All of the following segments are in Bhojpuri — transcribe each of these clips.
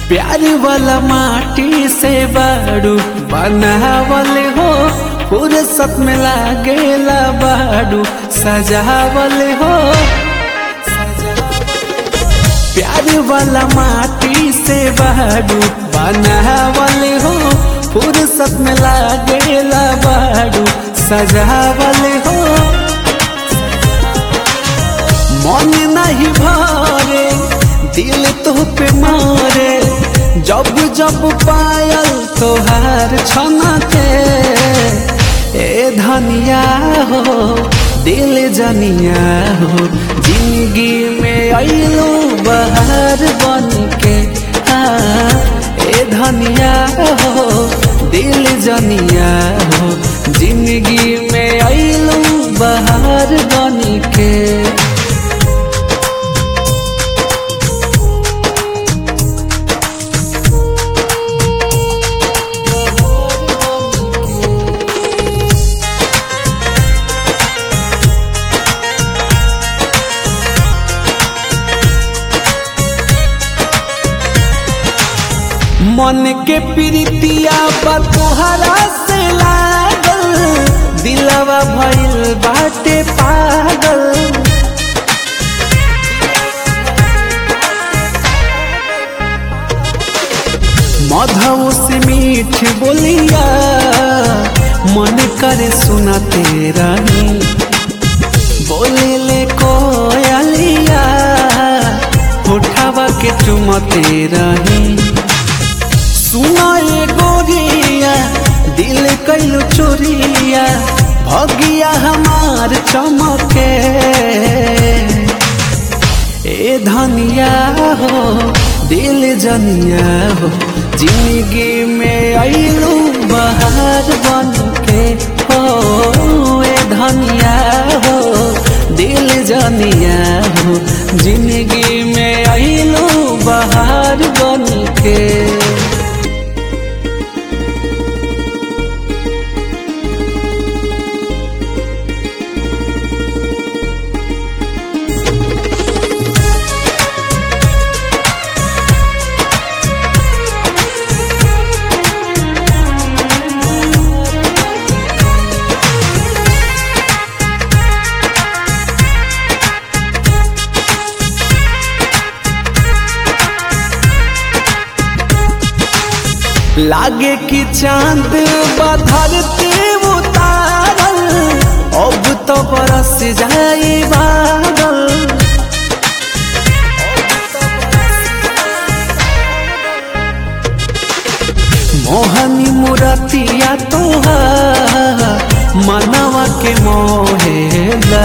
प्यार वाला माटी से बाड़ू बनावल हो फुर्सत में लागेला बाड़ू सजावल हो प्यार वाला माटी से बाड़ू बनावल हो फुर्सत में लागेला बाड़ू सजावल हो मन नहीं भरे दिल तो पे मारे जब जब पायल तोहार छना के ए धनिया हो दिल जनिया हो जिंदगी में अलो बहार बन के हाँ ए धनिया हो दिल जनिया हो जिंदगी में अलो बहार बन के मन के प्रीतिया बा तोहरा से लागल दिलवा भइल बाटे पागल मधु से मीठ बोलिया मन करे सुनाते रही बोले ले कोयलिया उठावा के चुमते रही सुनाए गोरिया दिल कैलो चोरिया भगिया हमार चमके ए धनिया हो दिल जनिया हो जिंदगी में अइलू बहार बन के हो ए धनिया हो दिल जनिया हो जिंदगी में अइलू बहार बन के लागे कि चांद बधरते उतारल अब तो बरस जाई बादल मोहनी मुरतिया तोहार मनवा के मोहेला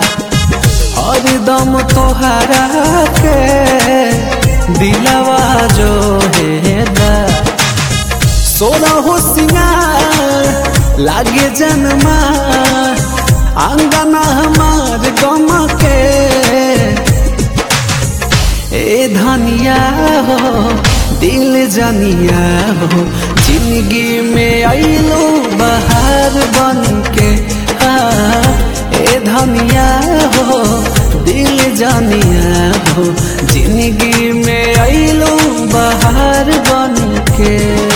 हरदम तोहरा के दिलवा जो हेला सोना हो सिंगार लागे जन्मा आंगना हमार गम के ए धनिया हो दिल जनिया हो जिंदगी में अइलो बहार बन के हाँ ए धनिया हो दिल जनिया हो जिंदगी में अइलो बहार बन के